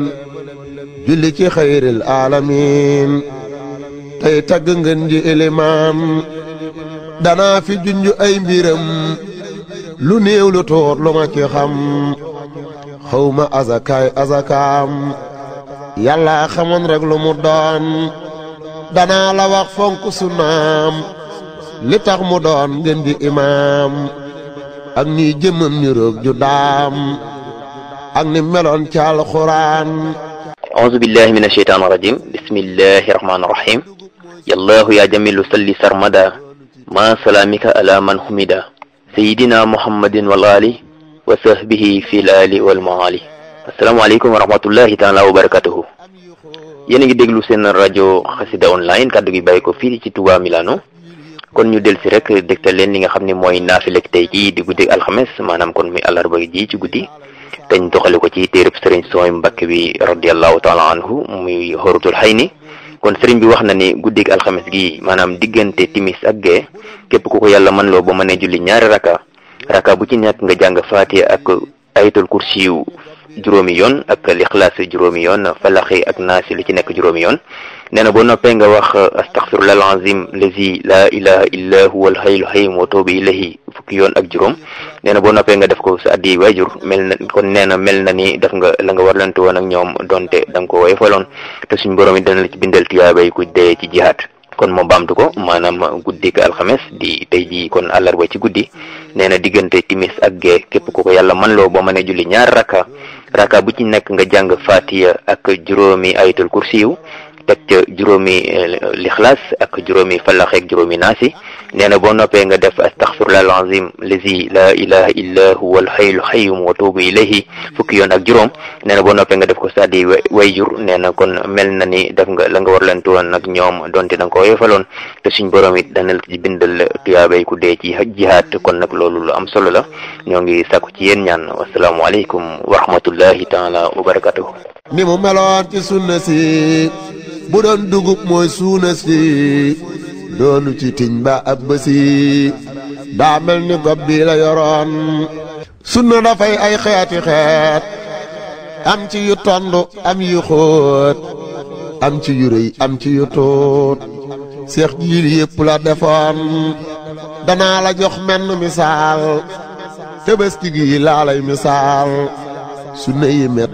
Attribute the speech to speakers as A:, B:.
A: julli ci xayril aalamiin tey tagg ngeen ji ilimaan danaa fi junj ay mbiram lu néew lu tuut lu ma ci xam xawma azakaay azakaam yàlla xamoon rek lu mu doon danaa la wax fonk sunnaam li tax mu doon ngeen di imaam ak ni jëmmam ni roog ju daam ak ni meloon ci alxuraan
B: أعوذ بالله من الشيطان الرجيم بسم الله الرحمن الرحيم يا الله يا جميل صل سرمدا ما سلامك على من حمدا سيدنا محمد والآل وصحبه في الآل والمعالي السلام عليكم ورحمة الله تعالى وبركاته yéen a ngi déglu seen rajo xasida online kàddu gi bàyyi ko fii ci Touba Milano kon ñu del si rek dégtal leen li nga xam ne mooy naafilek tey jii di guddi alxames maanaam kon muy àllarba ji ci guddi dañ doxale ko ci téereb sëriñ sooy mbakk bi radiallahu taala anhu muy xorutul xay ni kon sëriñ bi wax na ni guddig alxames gi maanaam diggante timis ak gee képp ku ko yàlla mën loo ba mënee julli ñaari raka raka bu ci nekk nga jàng faatiha ak ayatul kursiyu juróomi yoon ak lixlaas juróomi yoon falaxi ak naasi lu ci nekk juróomi yoon nee na boo noppee nga wax astaxfirullah alazim lazi la ilaha illa huwa alhayyul hayyum wa toobu ilayhi fukki yoon ak juróom nee na boo noppee nga def ko sa addi waajur mel na kon nee na mel na ni def nga la nga warlante woon ak ñoom donte da nga ko woyofaloon te suñ borom yi dana la ci bindal tiyaabay ku dee ci jihaat kon moo baamtu ko maanaam guddik alxames di tey jii kon àllarba ci guddi nee na diggante timis ak gee képp ku ko yàlla man loo boo mënee julli ñaar raka raka bu ci nekk nga jàng fatiya ak juróomi ayatul kursiyu teg ca juróomi lixlaas ak juróomi falax ak juróomi naasi nee na boo noppee nga def astaxfirullah alazim lazi la ilaha illa huwa alhayyul hayyum wa tuubu ilayhi fukki yoon ak juróom nee na boo noppee nga def ko saddi wayjur nee na kon mel na ni def nga la nga war leen tuwoon nag ñoom donte da nga ko yefaloon te suñ borom it dana la ci bindal tuyaabay ku dee ci jihaat kon nag loolu lu am solo la ñoo ngi sàkku ci yéen ñaan wasalaamualeykum wa rahmatullahi taala wa barakatuhu
A: ni mu meloon ci sunna si bu doon dugub mooy suuna si doonu ci tiñ ba ab bësi daa mel ni gob bi la yoroon sunna dafay ay xeeti xeet am ci yu tond am yu xóot am ci yu rëy am ci yu tuut seex jiil yépp la defoon danaa la jox menn misaal tëbëski gi laa lay misaal sunna yi met